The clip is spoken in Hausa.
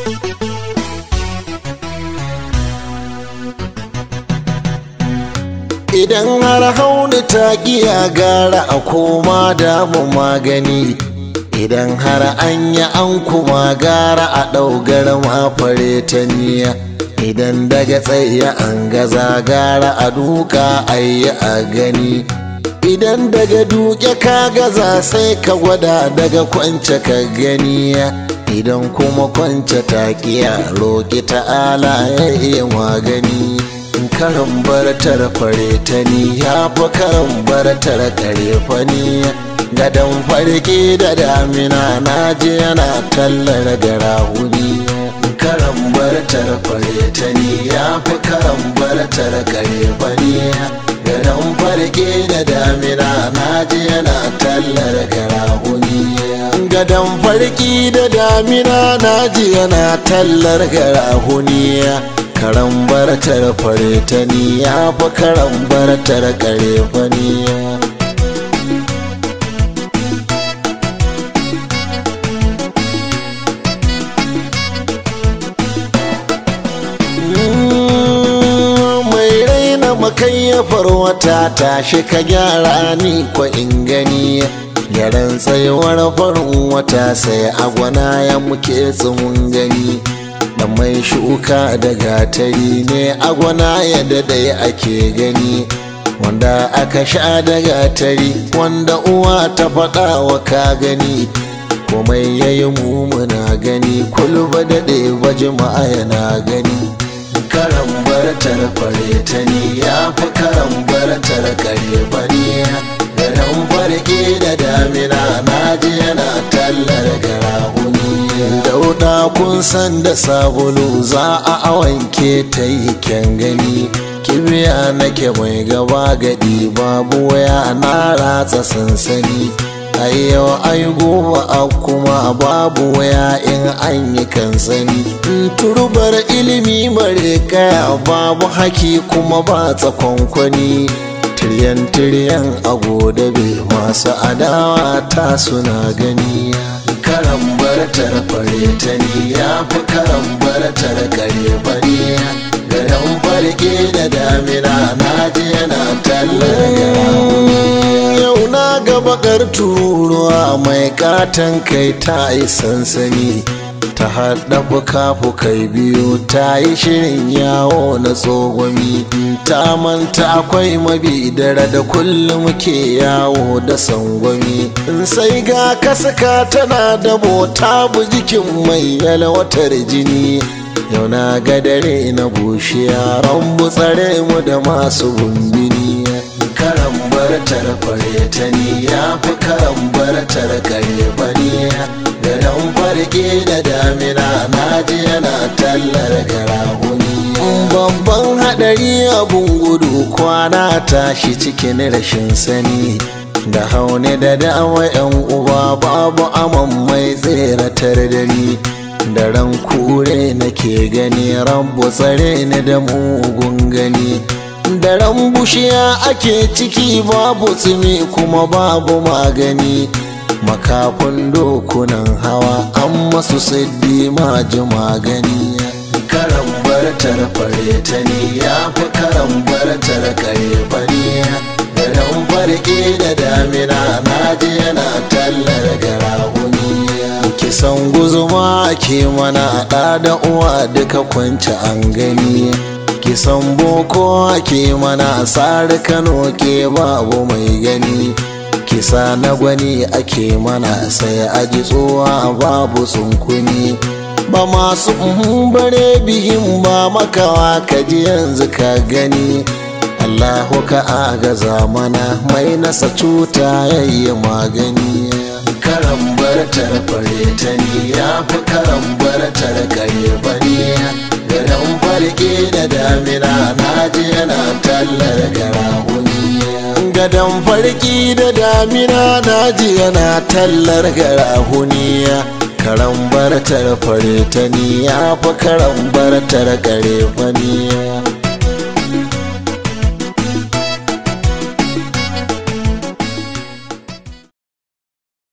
idan har hauni ta giya gara a koma damu magani idan har an yi an kuma gara a ɗaugar mafare ta niya idan daga tsaye an gaza gara a duka a yi a gani idan daga duke ka gaza sai ka gwada daga kwance ka gani idan kuma kwance ta kiya roƙi ta'ala ya iya magani karan bartar fare ta ni ya fi karan bartar kare fani gadon farki da damina na ji yana tallar garahuni karan bartar fare ta ni ya fi karan bartar kare fani gadon farki da damina na ji yana tallar garahuni gadon farki da damina na ji yana tallar garahuni karan bartar fare ta ni ya fi karan bartar kare fani mai raina makayyafar wata tashi ka gyara ni ko in gani gyaran tsayuwar farin wata sai agwana ya muke tsumun gani da mai shuka da gatari ne agwana yadda dai ake gani wanda aka sha da gatari wanda uwa ta faɗa wa ka gani komai ya yi mumuna gani kulba daɗe baji yana gani karan bartar fare ta ni ya fi karan bartar kare bani garin farke da damina na ji yana tallar garahuni dauda kun san da sabulu za a awanke ta yi kyan gani kibiya nake mai gaba gadi babu waya na ratsa sansani a yau ai gobe a kuma babu waya in an yi kansani turbar ilimi bare kaya babu haki kuma ba tsakonkwani tiryan tiryan a godabe masu adawa ta suna gani karan bartar fare ta ni ya fi karan bartar kare bane garin farke da damina na je yana tallar yau na ga bakar turuwa mai katon kai ta yi sansani ta haɗa fuka-fukai biyu ta yi shirin yawo na tsogomi ta manta akwai mabi dare da kullum ke yawo da sangwami sai ga kasaka tana da mota jikin mai yalwatar jini yau na ga dare na bushe yaran tsare mu da masu bumbini karan bartar fare ta ni ya fi karan bartar kare bani garin farke da damina na ji yana tallar garahuni babban hadari abun gudu kwana tashi cikin rashin sani da haune da dama yan uba babu aman mai tseratar da ni da ran kure nake gani rabu tsare ni da mugun gani da ran bushiya ake ciki babu tsimi kuma babu magani makafin dokunan hawa an masu siddi maji magani karan bartar fare ta ni ya fi karan bartar kare bani garin farke da damina na ji yana tallar garahuni kisan guzuma ke mana ɗa da uwa duka kwanci an gani kisan boko ke mana tsari kano ke babu mai gani kisa na gwani ake mana sai aji tsowa babu tsunkuni ba masu bare bihin ba makawa kaji yanzu ka gani allahu ka agaza mana mai nasa cuta yayi magani karan bartar fare ta ni ya fi karan bartar kare bane garin farke da damina na ji yana tallar garahuni gadon farki da damina na ji yana tallar garahuniya karan bartar fare ta ni ya fi karan bartar kare faniya